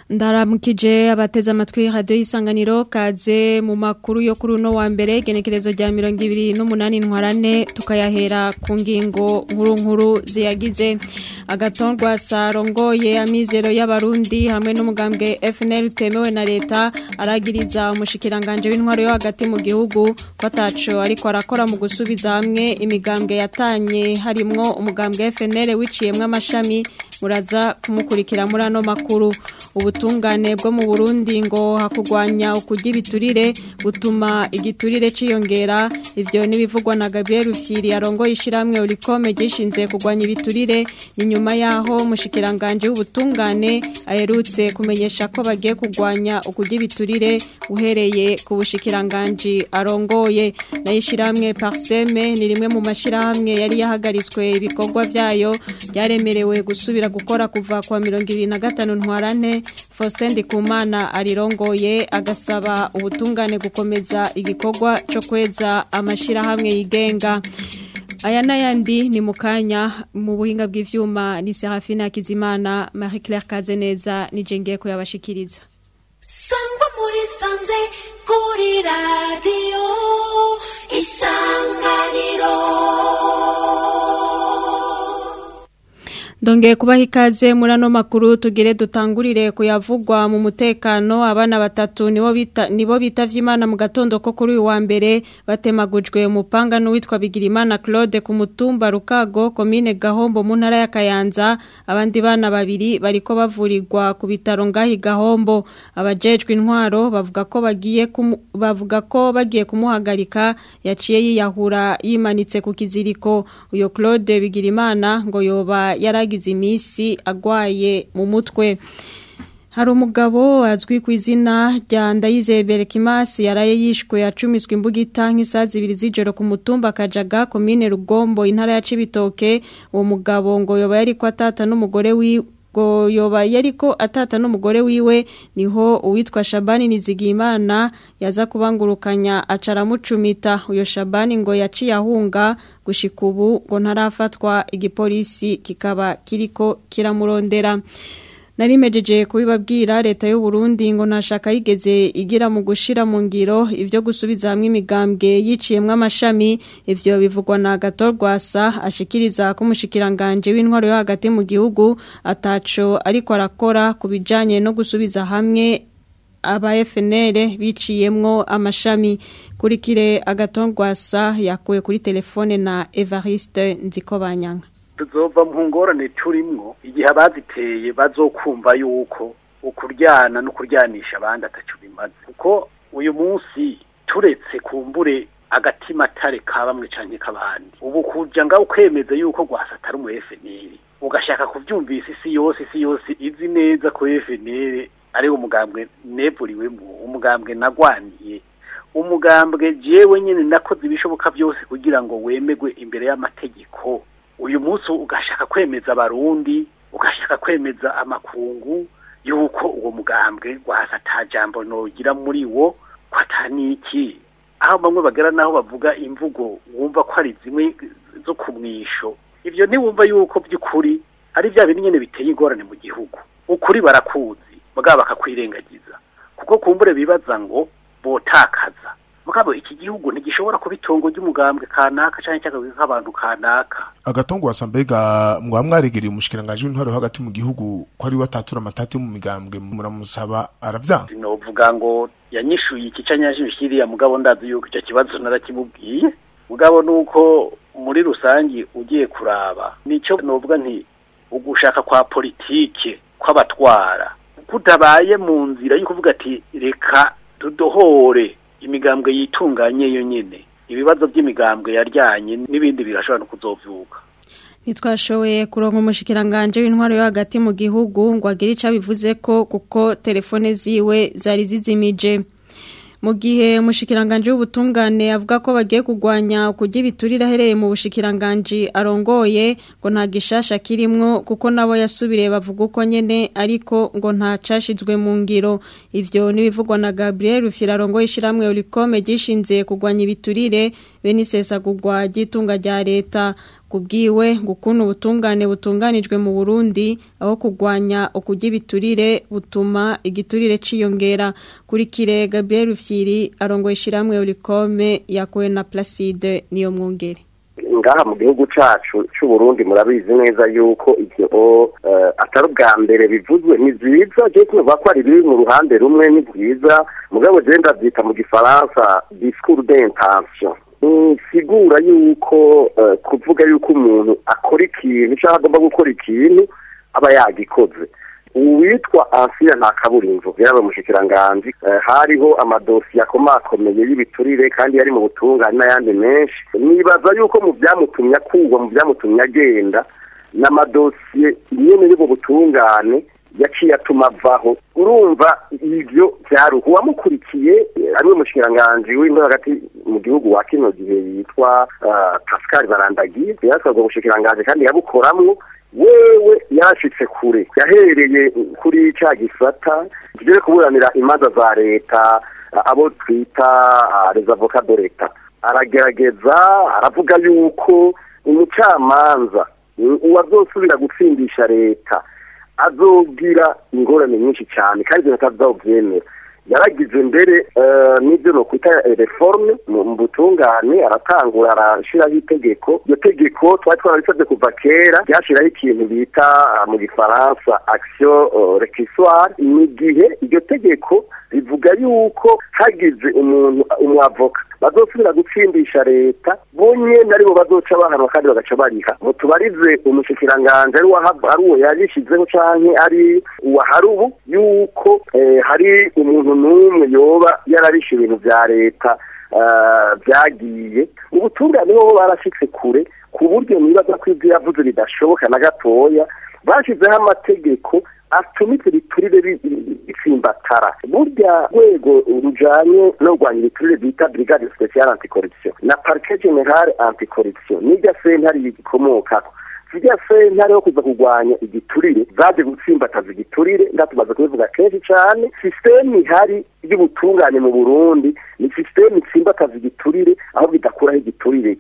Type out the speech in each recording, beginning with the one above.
ndaramukije abateze amatwi radio y'isanganiro kaze mu makuru yo kuri uno wa mbere genekerezo rya 28 ntwarane tukayahera ku ngingo nkuru nkuru ziyagize agatongwa sarongoye amizero y'abarundi hamwe n'umugambwe FNL utemewe na leta aragiriza umushikiranganje w'intwaro yo hagati mu gihugu ko ataco ariko arakora mu gusubiza hamwe imigambwe yatanye harimwo umugambwe FNL wiciyemwe amashami muraza kumukurikira muri ano makuru ubutungane bwo mu Burundi ngo hakugwanya ukujya ibiturire butuma igiturire ciyongera ivyo nibivugwa na Gabriel Rufyiri arongoye ishiramwe urikome gishinze kugwanya ibiturire inyuma yaho mushikiranganje w'ubutungane aherutse kumenyesha ko bagiye kugwanya ukujya ibiturire uhereye ku bushikiranganje arongoye nayishiramwe Parseme ni rimwe mu mashirahamwe yari yahagaritswe ibikorwa vyayo byaremerewe gusubira gukora kuva kwa 2025 ntwarane Faustin Ndikumana arirongoye agasaba ubutungane gukomeza igikorwa cyo kweza amashirahamwe yigenga aya n'ayandi ni mu kanya mu buhinga bw'ivyuma ni Serafina Kizimana Marie Claire Kazeneza nije ngiye ko yabashikiriza sangwa muri sanze kuri radio isanganiro Ndongeye kubaha ikaze muri ano makuru tugire dutangurire kuyavugwa mu mutekano abana batatu nibo bita nibo bitavye Imana mu gatondo ko kuri uyu wa mbere batemagujwe umupanga n'uwitwa Bigirimana Claude ku mutumba Rukago commune Gahombo mu ntara ya Kayanza abandi bana babiri bariko bavurirwa ku bitaro ngahi Gahombo abajejwe intwaro bavuga ko bagiye kumu, bavuga ko bagiye kumuhagarika yaciye yiyahura yimanitse ku kiziriko uyo Claude Bigirimana ngo yoba yara yagize iminsi agwaye mu mutwe hari umugabo azwi ku izina rya ndayizeye berekimasi yaraye yishwe yacumiswe imbugita nk'isaha zibiri z'ijoro ku mutumba kajaga komine rugombo intara ya cibitoke uwo mugabo ngo yoba yari ko atata n'umugore wiwe ngo yoba yariko atata n'umugore wiwe niho uwitwa Shabani Nizigimana yaza kubangurukanya acaramucumita uyo Shabani ngo yaciye ahunga gushika ubu ngo ntarafatwa igipolisi kikaba kiriko kiramurondera narimejeje kubibabwira leta y'u Burundi ngo ntashaka yigeze igira mu gushira mu ngiro ivyo gusubiza hamwe imigambwe yiciyemwe amashami ivyo bivugwa na Gatorwasa ashikiriza ko umushikiranganje w'intwaro yo hagati mu gihugu ataco ariko arakora kubijanye no gusubiza hamwe aba FNL biciyemwo amashami kuri kire agatongwasa yakuwe kuri telefone na Evariste Nzikobanyanga tuzova mu ngorane turimwo igihe abaziteye bazokumva yuko ukuryana no kuryanisha abandi atacu bimaze kuko uyu munsi turetse kumbure agatima atare ka bamwe canke k'abandi ubu kuja ngaho kwemeza yuko gwasa atari umu FNL ugashaka kuvyumvisa isi yose isi yose izi neza ko FNL ari umugambwe nevuriwemo umugambwe nagwaniye umugambwe jewe nyene nakoze ibishoboka byose kugira ngo wemegwe imbere y'amategeko uyu munsi ugashaka kwemeza abarundi ugashaka kwemeza amakungu yuko uwo mugambwe wahasa ata jambo nogira muri wo ko ataniki aho bamwe bagera naho bavuga imvugo wumva ko ari zimwe zo kumwisho ivyo ntiwumva yuko by'ukuri ari bya bintu nyene biteye ingorane mu gihugu ukuri barakuzi mugabo bakakwirengagiza kuko kumbure bibaza ngo botakaza mugabo iki gihugu ntigishobora kuba itongo ry'umugambwe kanaka canke cyakabwe nk'abantu kanaka agatongo wasa mbega mwaba mwaregereye umushikiranganje w'intwaro hagati mu gihugu ko ari watatura amatati yo mu migambwe muramusaba aravyanga novuga ngo yanyishuye iki canyashimishiriya mugabo ndazi yuko icyo kibazo narakimubwiye mugabo nuko muri rusangi ugiye kuraba nico novuga nti ugushaka kwa politike kw'abatwara kutabaye mu nzira yo kuvuga ati reka tudohore imigambwe yitunganye yo nyene ibibazo by'imigambwe yaryanye n'ibindi birashobora no kuzovyuka ntitwashoboye kuronka umushikiranganje w'intwaro yo hagati mu gihugu ngo agire ico abivuze ko kuko telefone ziwe zari zizimije mu gihe umushikiranganje w'ubutungane avuga ko bagiye kugwanya kujya ibiturire ahereye mu bushikiranganje arongoye ngo nta gishasha kirimwo kuko nabo yasubiriye bavuga uko nyene ariko ngo nta cashizwe mu ngiro ivyo nibivugwa na Gabriel Rufira arongoye ishiramwe Ulicome gishinze kugwanya ibiturire bene isesagurwa ry'itunga rya leta kubwiwe gukuna ubutungane butunganijwe mu Burundi aho kugwanya ukujya ibiturire butuma igiturire ciyongera kuri kire Gabriel Rufyiri arongoye ishiramwe Urikome yakowe na Placide niyo mwongere ngaha mu gihugu cacu c'u Burundi murabizi neza yuko ivyo uh, atari ubwa mbere bivuzwe ni vyiza je kuvuga ko ari biri mu ruhande rumwe ni vyiza mugabo je ndavyita mu gifaransa discours d'intention sigura yuko uh, kuvuga yuko umuntu akora ikintu cyangwa agomba gukora ikintu aba yagikoze uwitwa ansiya nta kaburimbo yaba umushikiranganji hariho amadosiye akomakomeye y'ibiturire kandi yari mu butungane n'ayandi menshi nibaza yuko mu byamutumye akugwa mu byamutumye agenda n'amadosiye nyine y'ubu butungane yaciye atuma avaho urumva ibyo byaruha uwamukurikiye ariwe mushikiranganji w'indoro hagati mu gihugu wa kino gihe yitwa pascal barandagiye yasabwa ubushikiranganji kandi yabukoramwo wewe yarashitse kure yahereye kuri cya gisata tugere kuburanira imanza za leta abo twita les avocats de leta aragerageza aravuga yuko umucamanza uwazosubira gutsindisha leta azogira ingorane nyinshi cyane kandi batazabyemera yaragize mbere n'ibyo no kwita reforme mu butungane aratangura arashyiraho itegeko iryo tegeko twari twarabisabye kuva kera ryashyiraho ikintu bita mu gifaransa action requisitoire ni igihe iryo tegeko rivuga yuko hagize umuntu umwavoka bazosubira gutsindisha leta bonye naribo bazoca bahanwa kandi bagaca bariha mutubarize umushikiranganje ari ari uwo yagishyizeho canke ari uwahari ubu yuko hari umuntu n'umwe yoba yararishe ibintu vya leta byagiye ubutungane bo barashitse kure ku buryo nibaza ko ibyo yavuze bidashoboka na gatoya bashyizeho amategeko atuma ibyo biturire bitsimbatara burya rwego rujanye no kurwanya ibiturire bita brigade speciale anticorruption na parquet general anticorruption n'irya sentare yikomokako zijya sentare yo kuza kurwanya igiturire zaje gutsimbataza igiturire ndatumaze kubivuga kenshi cyane sisiteme ihari y'ubutungane mu burundi ni sisiteme itsimbataza igiturire aho bidakuraho igiturire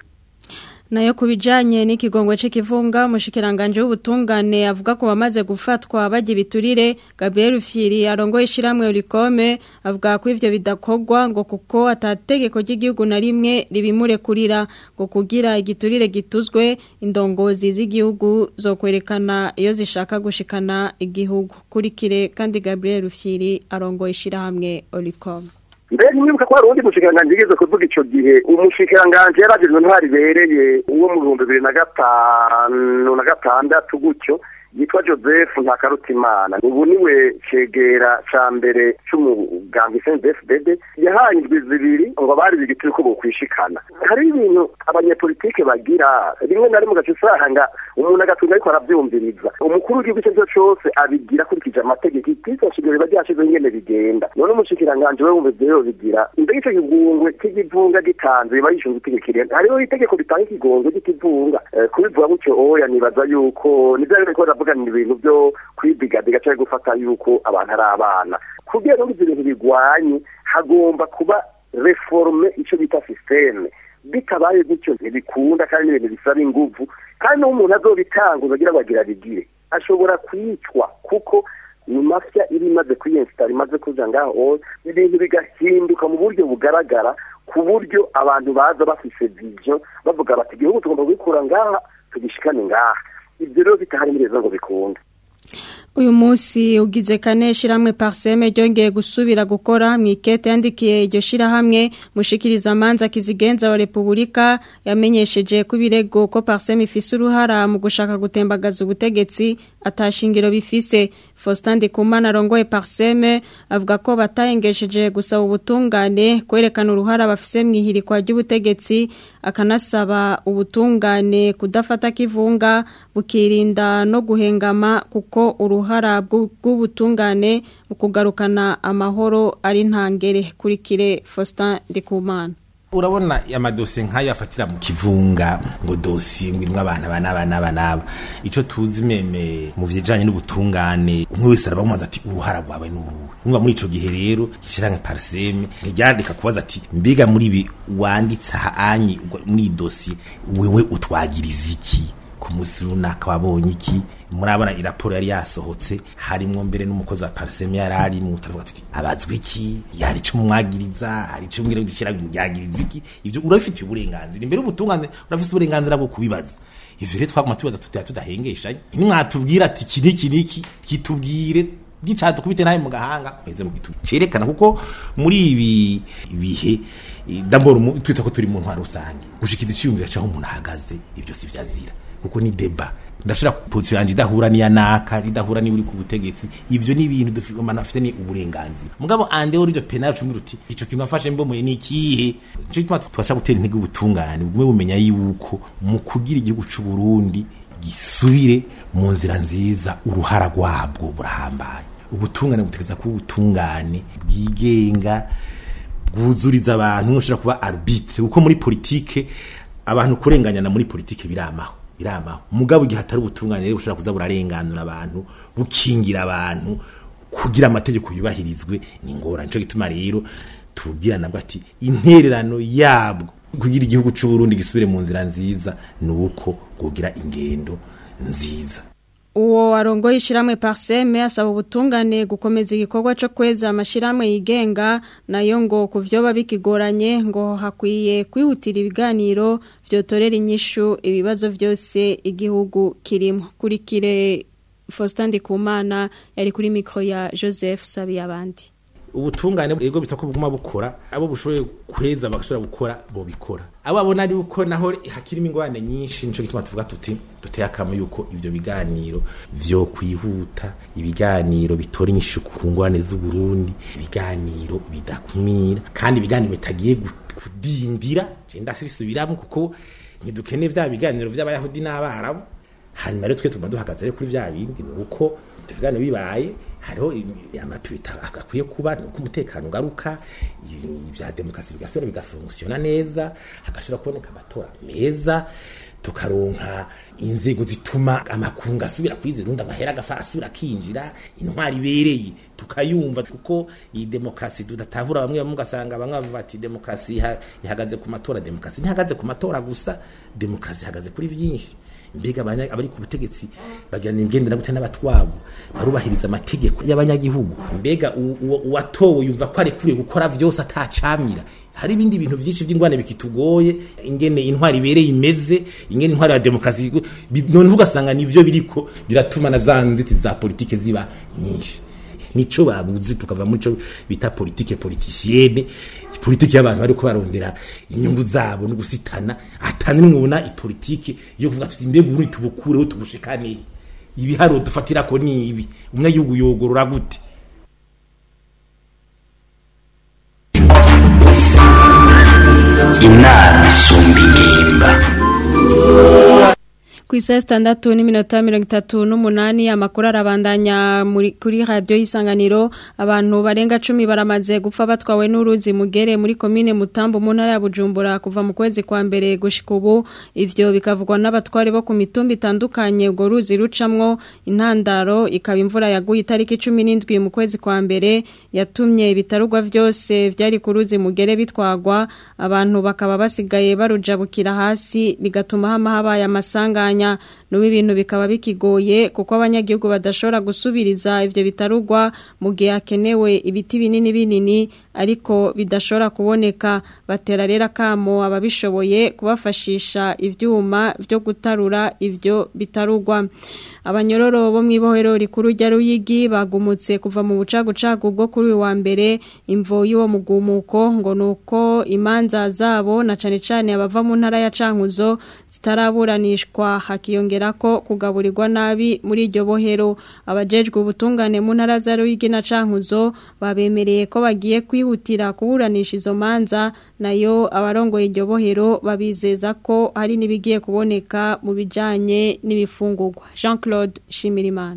nayo kubijanye n'ikigongwe c'ikivunga umushikiranganje w'ubutungane avuga ko bamaze gufatwa bajya ibiturire Gabriel Fieri arongoye ishiramwe Urikome avuga ko ivyo bidakogwa ngo kuko atategeko ry'igihugu na rimwe ribimure kurira ngo kugira igiturire gituzwe indongozi z'igihugu zo kwerekana iyo zishaka gushikana igihugu kurikire kandi Gabriel Fieri arongoye ishiramwe Urikome mbere nibuka ko hari uwundi mushikiranganji yigeze kuvuga ico gihe umushikiranganji yaragizwe ntwari ibereye uwo mu bihumbi bibiri na gatanu na gatandatu gutyo yitwa joseph ntakarutimana ubu niwe cegera ca mbere c'umugambi cndfdd yahaye indwi zibiri ngo bari bigitiri ko bokwishikana hari ibintu abanyepolitike bagira rimwe na rimwe ugaca usanga umuntu agatunga ariko aravyumviriza umukuru w'igihugu ico cose abigira akurikije amategeko itisashijwe riba ryashizeho ingene bigenda none umushikiranganji we wumva ivyo yobigira mbega ico kigungwe c'ikivunga gitanze biba yishinzwe itegeko irene hariho itegeko ritanga ikigongwe c'ikivunga kubivuga gutyo oya nibaza yuko nivyo ariko baravuga ni ibintu byo kwidigadiga cyangwa gufata yuko abantu ari abana kugira ngo ibyo bintu bigwanye hagomba kuba reforme icyo bita systeme bitabaye gutyo ntibikunda kandi n'ibintu bisaba inguvu kandi n'umuntu azobitanguza agira ngo agira bigire ashobora kwicwa kuko ni mafya iri imaze kwiyensitara imaze kuja ngaho ibintu bigahinduka mu buryo bugaragara ku buryo abantu baza bafise vision bavuga bati igihugu tugomba kubikura ngaha tugishikane ngaha ibyo rero bitahari muri ngo bikunde uyu munsi ugize kane shiramwe parseme ryongeye gusubira gukora mu ikete yandikiye iryo shirahamwe mushikiriza amanza kizigenza wa Republika yamenyesheje ko ibirego ko parseme ifise uruhara mu gushaka gutembagaza ubutegetsi atashingiro bifise Faustin Ndikumana arongoye parseme avuga ko batayengesheje gusaba ubutungane kwerekana uruhara bafise mu ihirikwa ry'ubutegetsi akanasaba ubutungane kudafata kivunga bukirinda no guhengama kuko uruhara bw'ubutungane mu kugarukana amahoro ari ntangere kurikire Faustin Ndikumana urabona amadosiye nk'ayo afatira mu kivunga ngo dosiye ngo irimo abantu aba n'aba n'aba n'aba icyo tuzi meme mu bijyanye n'ubutungane umwe wese arabamubaza ati uruhara rwawe ni uruhe umva muri icyo gihe rero ishyirahamwe pariseme ntiryandika kubaza ati mbega muri ibi wanditse aha anyi muri iyi dosiye wewe utwagiriza iki ku munsi runaka wabonye iki murabona iraporo yari yasohotse harimwo mbere n'umukozi wa pariseme yari arimo turavuga tuti abazwe iki yari ico mumwagiriza hari ico mbwira gushyira byagiriza iki ivyo urabifitiye uburenganzira imbere y'ubutungane urafise uburenganzira bwo kubibaza ivyo rero twaguma tubaza tutaya tudahengeshanye nimwatubwira ati iki niki niki kitubwire gicato kubite nawe mu gahanga mweze mu gitu cerekana kuko muri ibi bihe d'abord twita ko turi mu ntwaro rusange gushikiza iciyumvira caho umuntu ahagaze ibyo si vyazira kuko ni deba ndashobora position yanje idahura niya naka idahura ni uri ku butegetsi ivyo ni ibintu dufite afite ni uburenganzira mugabo ande uri byo penal cumi ruti ico kintu afashe mbomoye ni ikihe ico gituma twasha gutera intege ubutungane bugume bumenya yuko mu kugira igihugu c'u Burundi gisubire mu nzira nziza uruhara rwabwo burahambaye ubutungane butegeza kuba ubutungane bwigenga bwuzuriza abantu ushobora kuba arbitre kuko muri politike abantu kurenganyana muri politike biramaho biramaho mugabo igihe hatari ubutungane rero bushobora kuza burarenganura abantu bukingira abantu kugira amategeko yubahirizwe ni ngorane nico gituma rero tubwira nabwo ati intererano yabwo kugira igihugu c'u Burundi gisubire mu nzira nziza ni uko kugira ingendo nziza uwo arongoye ishiramwe parseme asaba ubutungane gukomeza igikorwa cyo kweza amashiramwe yigenga nayo ngo kuvyoba bikigoranye ngo hakwiye kwihutira ibiganiro vyotorera inyishu ibibazo vyose igihugu kirimo kurikire Faustin Ndikumana yari kuri mikro ya Joseph Sabiyabandi ubutungane ego bitako buguma bukora abo bushoboye kweza bagashobora gukora bo bikora abo abona ari uko naho hakirimo ingorane nyinshi nico gituma tuvuga tuti duteye akamo yuko ivyo biganiro vyo kwihuta ibiganiro bitora inyishu ku ngorane z'u Burundi ibiganiro bidakumira kandi ibiganiro bitagiye kudindira je ndasubiramo kuko ntidukeneye vya biganiro vy'abayahudi n'abarabu hanyuma rero twe tuguma duhagaze rero kuri vya bindi ni uko ibiganiro bibaye hariho amapirita akwiye kuba nuko umutekano ugaruka ibya demokarasi bigasubira bigafunkisiona neza hagashobora kuboneka amatora meza tukaronka inzego zituma amakungu asubira kwizera amahera agafa asubira akinjira intwari ibereye tukayumva kuko iyi demokarasi tudatahura bamwe bamwe ugasanga bamwe bavuga ati demokarasi ihagaze ku matora demokarasi ntihagaze ku matora gusa demokarasi ihagaze kuri byinshi mbega abari ku butegetsi bagirana imigendera gute n'abatwabo barubahiriza amategeko y'abanyagihugu mbega uwatowe yumva ko arekuriye gukora vyose atacamira hari ibindi bintu byinshi by'ingwane bikitugoye ingene intwari ibereye imeze ingene intwari ya demokarasi none ugasanga nivyo biriko biratuma na za nzitizi za politike ziba nyinshi nico babuzi tukava muri co bita politike politicienne politike y'abantu bariko barondera inyungu zabo no gusitana atani mwona ipolitike yo kuvuga tuti mbega uri tubukureho tubushikane ibiharo dufatira ko ni ibi umwe yugu yogorora gute inama isumba ingimba ku isaha sitandatu n'iminota mirongo itatu n'umunani amakuru arabandanya kuri radiyo y'isanganiro abantu barenga cumi baramaze gupfa batwawe n'uruzi mugere muri komine mutambo mu ntara ya bujumbura kuva mu kwezi kwa mbere gushika ubu ivyo bikavugwa n'abatware bo ku mitumba itandukanye urwo ruzi rucamwo intandaro ikaba imvura yaguye itariki cumi n'indwi mu kwezi kwa mbere yatumye ibitarugwa vyose vyari ku ruzi mugere bitwagwa abantu bakaba basigaye barujabukira hasi bigatuma hama habaye amasanganya n'ubu ibintu bikaba bikigoye kuko abanyagihugu badashobora gusubiriza ivyo bitarugwa mu gihe hakenewe ibiti binini binini ariko bidashobora kuboneka batera rero akamo ababishoboye kubafashisha ivyuma vyo gutarura ivyo bitarugwa abanyororo bo mw'ibohero rikuru rya Ruyigi bagumutse kuva mu bucagucagu bwo kuri uyu wa mbere imvo y'uwo mugumuko ngo nuko imanza zabo na cane cane abava mu ntara ya Cankuzo zitaraburanishwa hakiyongera ko kugaburirwa nabi muri iryo bohero abajejwe ubutungane mu ntara za Ruyigi na Cankuzo babemereye ko bagiye kwihutira kuburanisha izo manza nayo abarongoye iryo bohero babizeza ko hari nibigiye kuboneka mu bijanye n'ibifungurwa Jean Claude Shimirimana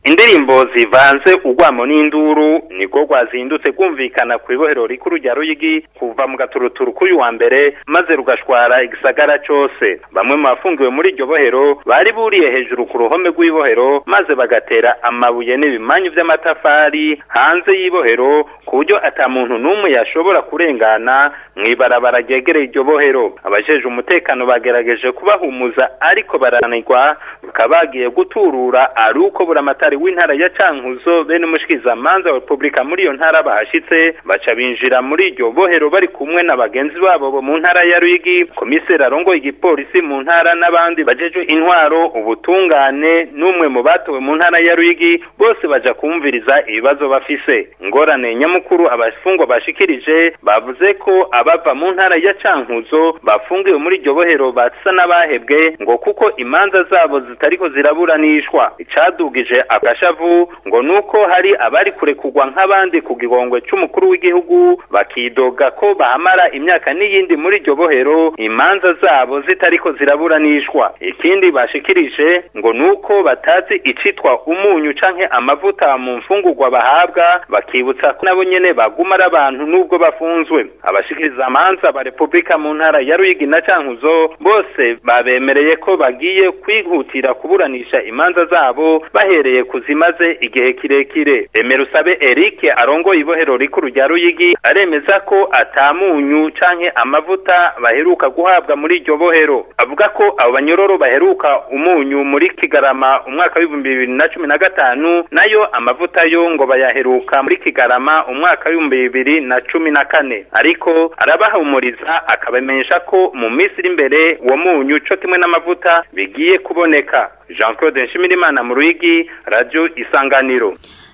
indirimbo zivanze urwamo n'induru niko rwazindutse kumvikana ku ibohero rikuru rya ruyigi kuva mu gaturuturu k'uyu wa mbere maze rugashwara igisagara cose bamwe mu bafungiwe muri iryo bohero bari buriye hejuru ku ruhome rw'ibohero maze bagatera amabuye n'ibimanyu vy'amatafari hanze y'ibohero ku buryo ata muntu n'umwe yashobora kurengana mw'ibarabara ryegereye iryo bohero abajeje umutekano bagerageje kubahumuza ariko barananirwa bakaba bagiye guturura ari uko buramatari w'intara ya cankuzo bene umushikizamanza wa repubulika muri iyo ntara bahashitse baca binjira muri iryo bohero bari kumwe na bagenzi babo bo mu ntara ya ruyigi komiseri arongoye igipolisi mu ntara n'abandi bajejwe intwaro ubutungane n'umwe mu batowe mu ntara ya ruyigi bose baja kumviriza ibibazo bafise ingorane nyamukuru abafungwa bashikirije bavuze ko abava mu ntara ya cankuzo bafungiwe muri iryo bohero basa n'abahebwe ngo kuko imanza zabo zitariko ziraburanishwa icadugije agashavu ngo nuko hari abari kurekurwa nk'abandi ku gihongwe c'umukuru w'igihugu bakidoga ko bahamara imyaka n'iyindi muri iryo bohero imanza zabo zitariko ziraburanishwa ikindi bashikirije ngo nuko batazi icitwa umunyu canke amavuta mu mfungurwa bahabwa bakibutsa ko nabo nyene baguma ari abantu nubwo bafunzwe abashikiriza amanza ba repubulika mu ntara ya ruyigi na cankuzo bose babemereye ko bagiye kwihutira kuburanisha imanza zabo bahereye kuzimaze igihe kirekire emerusabe eric arongoye ibohero rikuru rya ruyigi aremeza ko atamunyu canke amavuta baheruka guhabwa muri iryo bohero avuga ko abo banyororo baheruka umunyu muri kigarama umwaka w'ibihumbi bibiri na cumi na gatanu nayo amavuta yo ngo bayaheruka muri kigarama umwaka w'ibihumbi bibiri na cumi na kane ariko arabahumuriza akabamenyesha ko mu minsi iri imbere uwo munyu co kimwe n'amavuta bigiye kuboneka jean claude nshimirimana mu ruyigi radio isanganiro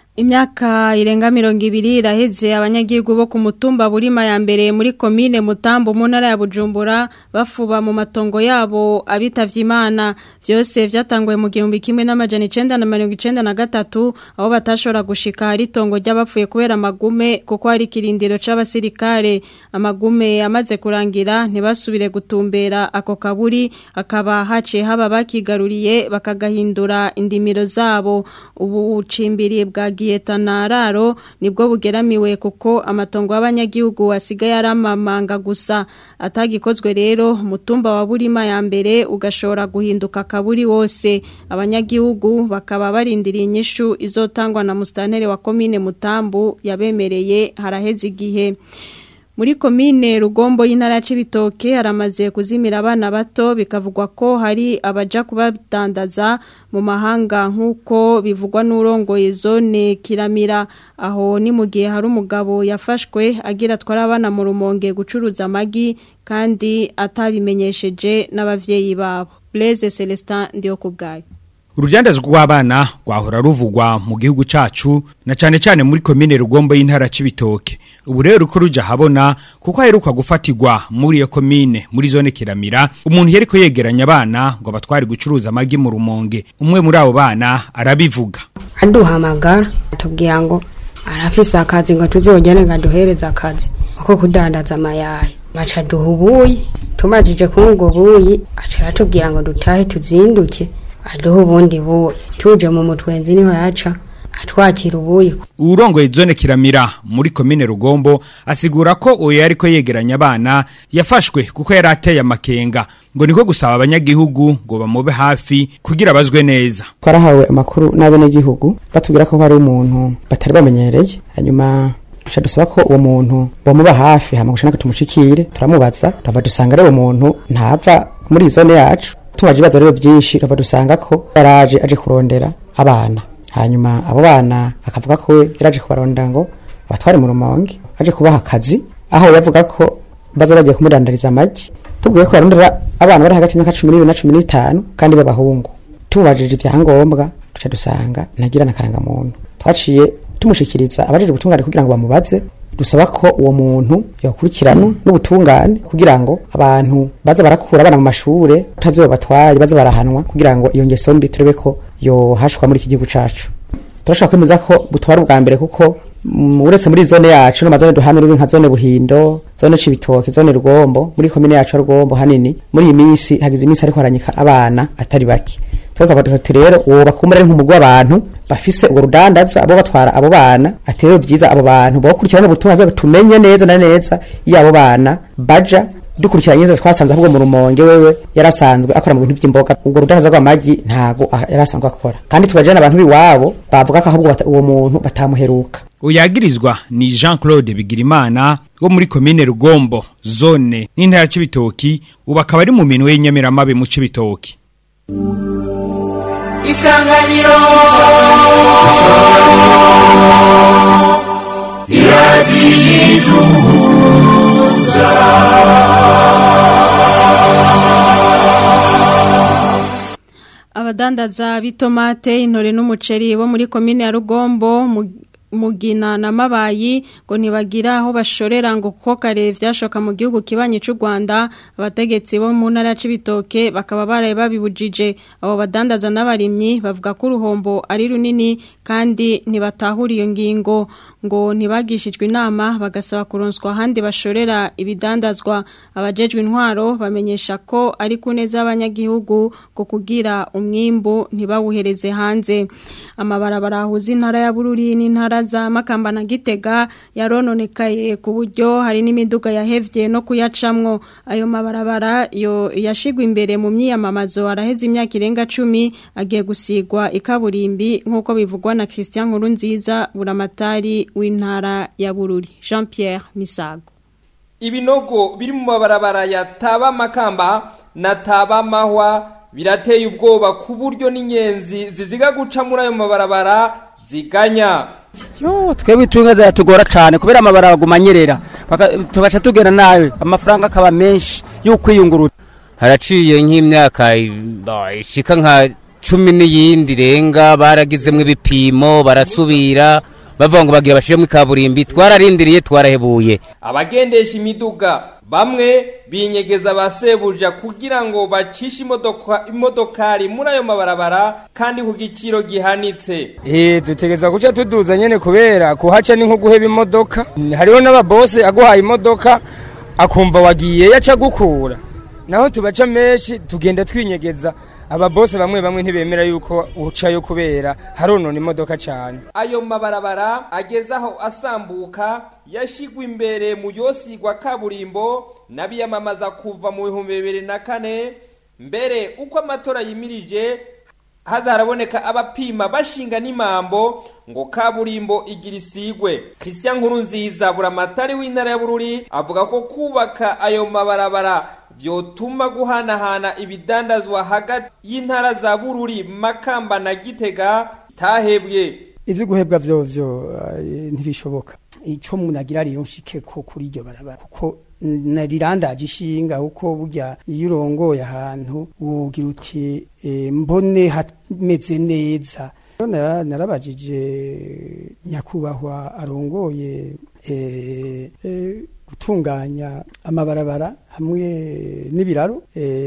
Imyaka irenga mirongo ibiri iraheze abanyagihugu bo ku mutumba burima ya mbere muri komine Mutambo mu ntara ya Bujumbura bafuba mu matongo yabo abitavye Imana byose vyatanguye mu gihumbi kimwe n'amajana 1993 aho batashobora gushika hari tongo ry'abapfuye kubera amagume kuko hari kirindiro c'abasirikare amagume amaze kurangira ntibasubire gutumbera ako kaburi akaba haciye haba bakigaruriye bakagahindura indimiro zabo ubu ucimbiri bwa Giyetanararo nibwo bugeramiwe kuko amatongo y'abanyagihugu asigaye aramamanga gusa atagikozwe rero mutumba wa burima ya mbere ugashobora guhinduka kaburi wose abanyagihugu bakaba barindiriye inyishu izotangwa na mustanere wa komine Mutambu yabemereye haraheze igihe muri komine rugombo y'intara ya Cibitoke haramaze kuzimira abana bato bikavugwa ko hari abaja kubadandaza mu mahanga nk'uko bivugwa n'urongoye zone kiramira aho ni mu gihe hari umugabo yafashwe agira atwara abana mu rumonge gucuruza amagi kandi atabimenyesheje n'abavyeyi babo Blaise Celestin ndiyo kubgayo Urujandazwa rw'abana rwahora ruvugwa mu gihugu cacu na cane cane muri komine rugombo y'intara cibitoke. Ubu rero uko ruja habona kuko aheruka gufatirwa muri iyo komine muri zone kiramira umuntu yeriko yegeranya abana ngo abatwari gucuruza amagi mu rumonge. Umwe muri abo bana arabivuga. Aduhamagara atubwira ngo arafise akazi ngo tuzogene ngo duhereze akazi ko kudandaza amayayi. Baca duha ubuyi tumajije kuri ubwo buyi aca aratubwira ngo dutahe tuzinduke aduho ubundi buwe tuje mu mutwenzi niho yaca atwakira ubuyi Urongoye zone kiramira muri komine rugombo asigura ko uyo yariko yegeranya abana yafashwe kuko yari ateye amakenga ngo niko gusaba abanyagihugu ngo bamube hafi kugira bazwe neza twarahawe amakuru n'abenegihugu batubwira ko hari umuntu batari bamenyereye hanyuma duca dusaba ko uwo muntu bamuba hafi hama gushaka tumushikire turamubaza turava dusanga ari uwo muntu ntava muri zone yacu tumaje ibibazo rero byinshi turava dusanga ko yaraje aje kurondera abana hanyuma abo bana akavuga ko yaraje kubarondera ngo abatware mu rumonge aje kubaha akazi aho yavuga ko baza bagiye kumudandariza amagi tubwiye ko yarondera abana bari hagati y'imyaka cumi n'ibiri na cumi n'itanu kandi b'abahungu tumubajije ibyangombwa duca dusanga ntagira n'akarangamuntu twaciye tumushikiriza abajije ubutungane kugira ngo bamubaze dusaba ko uwo muntu yakurikiranwa n'ubutungane kugira ngo abantu baza barakura abana mu mashure utazi batwaye baza barahanwa kugira ngo iyo ngeso mbi turebe ko yohashwa muri iki gihugu cacu turashaka kwemeza ko butwara ubwa mbere kuko mm, uretse muri zone yacu no mazone duhana ruri nka zone buhindo zone cibitoke zone rugombo muri komine yacu ya rugombo hanini muri iyi minsi hagize iminsi ariko haranyika abana atari bake twavuga ati rero uwo bakumbura ari nk'umugwi w'abantu bafise urwo rudandaza abo batwara abo bana ati rero byiza abo bantu bakurikirana ubutumwa bwabo tumenye neza na neza iyo abo bana baja dukurikiranye neza twasanze ahubwo mu rumonge wewe yarasanzwe akora mu bintu by'imboga ubwo rudandaza rw'amagi ntago ah, yarasanzwe akora kandi tubajana abantu b'iwabo bavuga ko ahubwo bata- uwo muntu batamuheruka uyagirizwa ni Jean Claude Bigirimana wo muri komine Rugombo zone n'intara c'ibitoki ubu akaba ari mu minwe y'inyamiramabe mu c'ibitoki isanganiro abadandaza b'itomate intore n'umuceri bo muri komine ya rugombo mu- mugina na mabayi ngo ntibagira aho bashorera ngo kuko kare vyashoka mu gihugu kibanyi c'u Rwanda abategetsi bo mu ntara c'ibitoke bakaba baraye babibujije abo badandaza n'abarimyi bavuga ko uruhombo ari runini kandi ntibatahura iyo ngingo ngo ntibagishijwe inama bagasaba kuronswa ahandi bashorera ibidandazwa abajejwe intwaro bamenyesha ko ari ku neza y'abanyagihugu ngo kugira umwimbu ntibawuhereze hanze amabarabara ahuza intara ya Bururi n'intara za Makamba na Gitega yarononekaye ku buryo hari n'imiduga yahevye no kuyacamwo ayo mabarabara yo yashigwa imbere mu myiyamamazo araheze imyaka irenga 10 agiye gusigwa ikaburimbi nkuko bivugwa na Christian Nkurunziza buramatari w'intara ya Bururi Jean Pierre Misago ibinogo biri mu mabarabara ya taba makamba na taba mahwa birateye ubwoba ku buryo n'inyenzi ziziga guca muri ayo mabarabara ziganya yo twebwe itunga ziratugora cyane kubera amabara aguma anyerera Baka- tugaca tugera nabi amafaranga akaba menshi yo kwiyungurura haraciye nk'imyaka ba, ishika nka cumi n'iyindi irenga baragizemwo ibipimo barasubira bavuga ngo bagira bashiremo ikaburimbi twararindiriye twarahebuye abagendesha imiduga bamwe binyegeza abasebuja kugira ngo bacishe imodoka imodokari muri ayo mabarabara kandi ku giciro gihanitse eh dutegeza guca tuduza nyene kubera kuhaca ni nko guheba imodoka hariho n'ababose aguhaye imodoka akumva wagiye yaca gukura naho tubaca menshi tugenda twinyegeza ababose bamwe bamwe ntibemera yuko ucayo kubera haronona imodoka cyane ayo mabarabara ageze aho asambuka yashigwa imbere mu yosigwa kaburimbo n'abiyamamaza kuva mu bihumbi bibiri na kane mbere uko amatora yimirije haza haraboneka abapima bashinga n'imambo ngo kaburimbo igira isigwe christian nkuru nziza buramatari w'intara ya bururi avuga ko kubaka ayo mabarabara byotuma guhanahana ibidandazwa hagati y'intara za bururi makamba na gitega tahebwe ivyo guhebwa vyovyo eh, ntibishoboka ico umuntu agira ariyo nshike ko kuri iryo barabara kuko narirandaje ishinga kuko burya iyo urongoye ahantu wogira uti eh, mbone hameze neza Nara- narabajije nyakubahwa arongoye eh, eh, gutunganya amabarabara hamwe n'ibiraro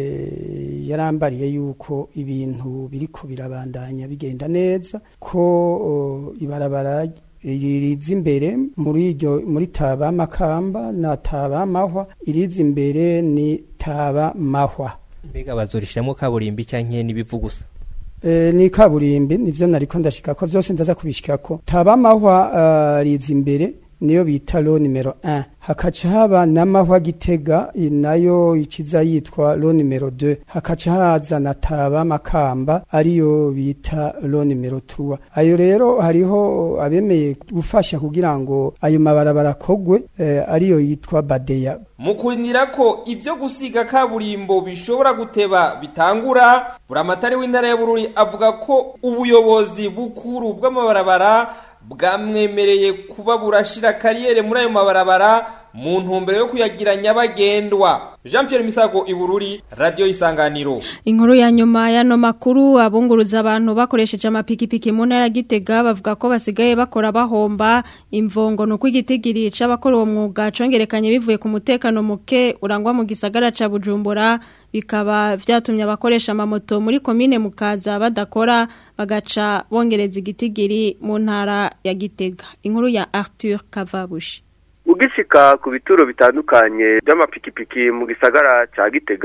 eh, yarambariye yuko ibintu biriko birabandanya bigenda neza ko o, ibarabara iriza imbere muri iryo muri taba makamba na taba mahwa iriza imbere ni taba mahwa mbega bazorishiramo kaburimbi canke n'ibivu gusa E, ni kaburimbi nivyo nariko ndashika ko vyose ndaza kubishikako taba mahwa uh, riza imbere niyo bita lo numero 1 hakaca haba n'amahwa gitega i- nayo ikiza yitwa lo numero 2 hakaca haza na taba makamba ariyo bita lo numero 3 ayo rero hariho abemeye gufasha kugira ngo ayo mabarabara kogwe eh, ariyo yitwa badeya mu kurindira ko ivyo gusiga kaburimbo bishobora guteba bitangura buramatari w'intara ya bururi avuga ko ubuyobozi bukuru bw'amabarabara bwamwemereye kuba burashira kariyere muri ayo mabarabara mu ntumbero yo kuyagira nyabagendwa jean pierre misago ibururi radiyo isanganiro Inkuru ya nyuma y'ano makuru abunguruza abantu bakoresheje amapikipiki mu ntara ya Gitega bavuga ko basigaye bakora bahomba imvongo nuko igitigiri c'abakora uwo mwuga congerekanye bivuye ku mutekano muke urangwa mu gisagara ca Bujumbura bikaba vyatumye abakoresha amamoto muri komine mukaza badakora bagaca bongereza igitigiri mu ntara ya Gitega inkuru ya Arthur Kavabushi ugishika ku bituro bitandukanye by'amapikipiki mu gisagara cya gitega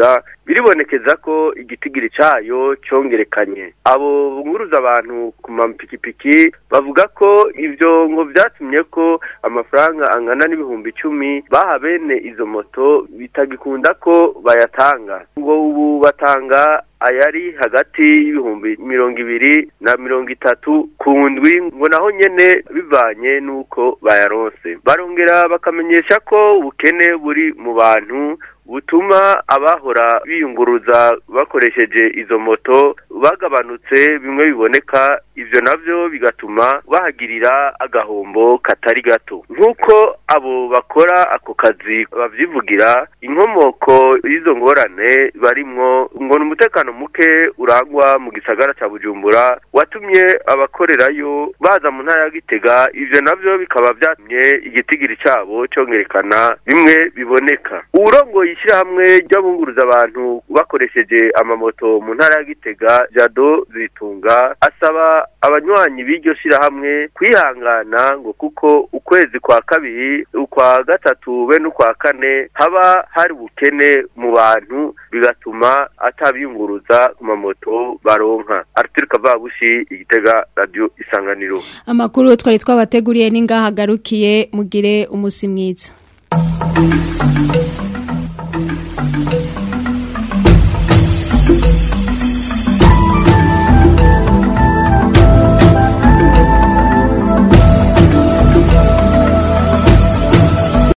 biribonekeza ko igitigiri cayo congerekanye abo bunguruza abantu ku mapikipiki bavuga ko ivyo ngo vyatumye ko amafaranga angana n'ibihumbi icumi baha bene izo moto bitagikunda ko bayatanga ngo ubu batanga ayari hagati y'ibihumbi mirongo ibiri na mirongo itatu ku ndwi ngo naho nyene bivanye n'uko bayaronse barongera bakamenyesha ko ubukene buri mu bantu butuma abahora biyunguruza bakoresheje izo moto bagabanutse bimwe biboneka ivyo navyo bigatuma bahagirira agahombo katari gato nk'uko abo bakora ako kazi bavyivugira inkomoko y'izo ngorane barimwo ngo ni umutekano muke urangwa mu gisagara ca bujumbura watumye abakorerayo baza mu ntara ya gitega ivyo navyo bikaba vyatumye igitigiri cabo congerekana bimwe biboneka uwurongoye ishyirahamwe ry'abunguruza abantu bakoresheje amamoto mu ntara ya gitega jado zitunga asaba abanywanyi b'iryo shyirahamwe kwihangana ngo kuko ukwezi kwa kabiri ukwa gatatu be n'ukwa kane haba hari ubukene mu bantu bigatuma atabiyunguruza ku mamoto baronka arthur kavabushi igitega radio isanganiro amakuru twari twabateguriye n'ingahagarukiye mugire umusi mwiza